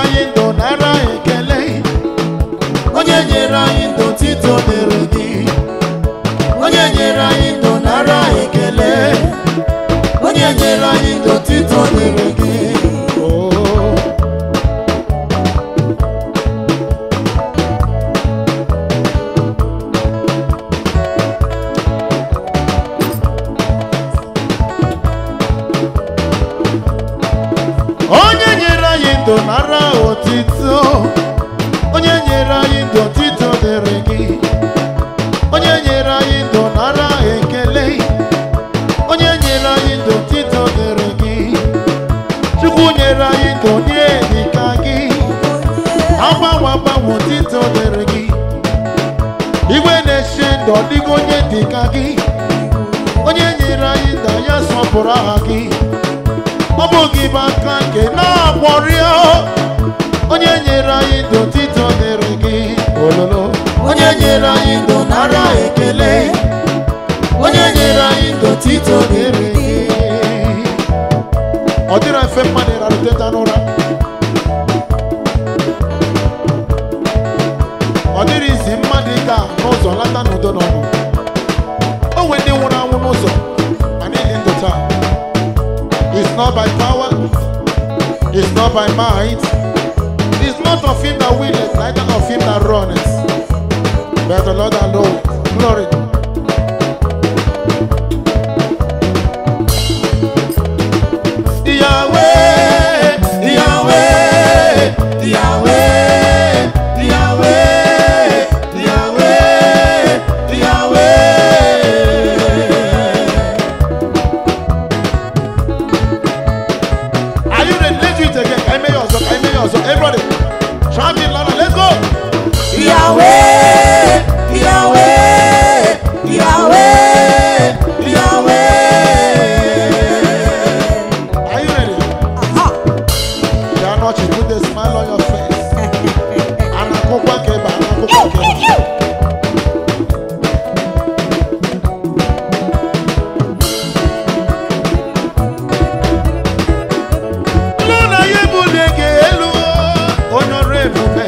anyị ndụ nara ekele onye nyere anyị ndụ tito dịrị gị onye nyere anyị ndụ nara ekele onye nyere anyị ndụ tito dịrị gị Oh. onye nyere anyị ndụ nara otito onye nyere anyị ndụ otito dịrị gị onye nyere anyị ndụ nara ekele onye nyere anyị ndụ otito dịrị gị chukwu nyere anyị ndụ nye dịka gị agbanwe agbanwe otito dịrị gị igwe na-eche ndụ ọ dịghị onye dịka gị onye nyere anyị ndụ ya sọpụrụ aha gị ọ bụ gị bụ aka nke na-agbọrịa onye nyere anyị ndụ tito dịrị gị ololo onye nyere anyị ndụ nara ekele onye nyere anyị ndụ tito dịrị gị ọ dịrị mfe mmadụ ịrara teta n'ụra ọ dịrị izi mmadụ ịga n'ụzọ lata n'udo n'ọnụ o nwere ndị nwụrụ anwụ n'ụzọ ma niile ndụ taa It's not by power, it's not by might, it's not of him that willeth, neither of him that runneth, but the Lord alone. Glory. Yahweh, Yahweh, Yahweh, Yahweh, Yahweh, Yahweh. Are you ready? Let's do it again. Can I make yours? Can I make yours? Everybody, shout it louder. Let's go. Yahweh, Yahweh, Yahweh, Yahweh. Are you ready? Aha. You are not. You put a smile on your face. Anakokwa keba, anakokwa keba. Luna yebule gị elu onye ọrụ ebube.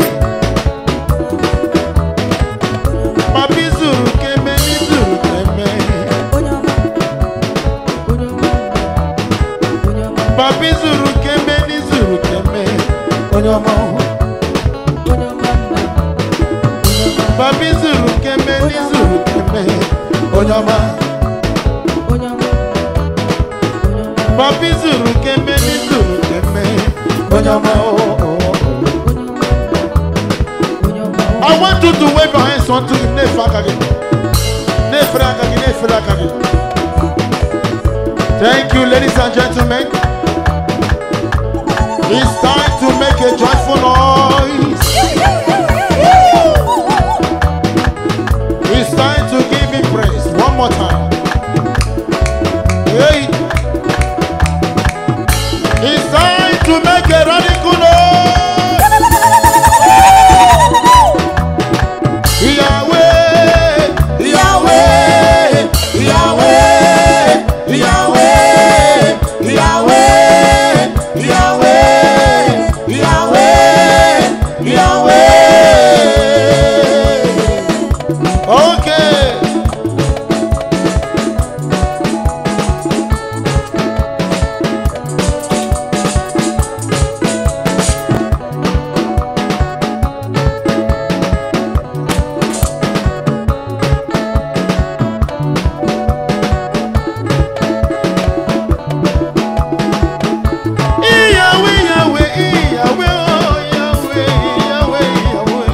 Papi zuru keme, n'izuru keme. Papi zuru keme, n'izuru keme. Onye ọma ọhụrụ. Papi zuru keme, n'izuru keme. Onye ọma. Papi zuru keme, n'izuru keme. Onye ọma ọhụrụ. I want you to wave your hands unto him. Nefe aka gị. Nefe aka gị, nefe aka gị. Thank you, ladies and gentlemen. It's time to make a joyful noise. It's time to give him praise. One more time. Hey. It's time to make a radical noise. Yahweh, Yahweh, Yahweh, Yahweh, Yahweh, Yahweh, Yahweh, Yahweh. Okay. Yahweh, Yahweh, Yahweh, oh, Yahweh, Yahweh, Yahweh.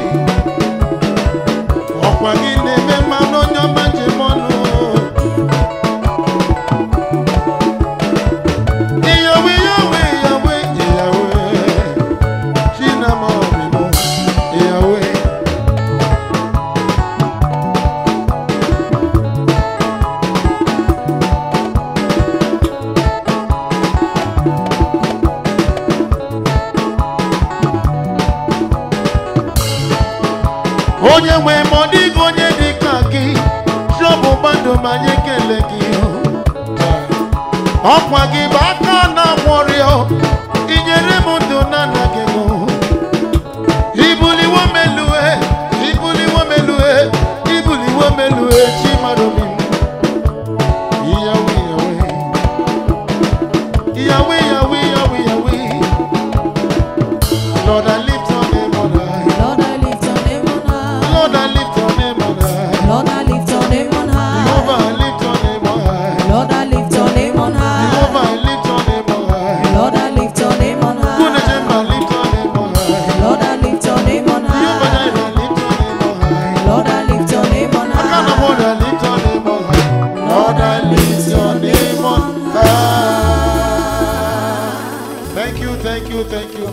Ọkwa gị na-eme mmanụ onye ọma njem ọnụ. Yahweh, Yahweh, Yahweh, Yahweh. Chinama ọmịmụ, Yahweh. onye nwe ma ọ dịghị onye dị ka gị chọbụ mmadụ ma anyị ekele gị ọkwa gị bụ aka na-agwọrịọ inyere m ndụ na anaghị m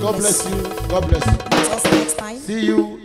God bless you. God bless you. Meet us next time. See you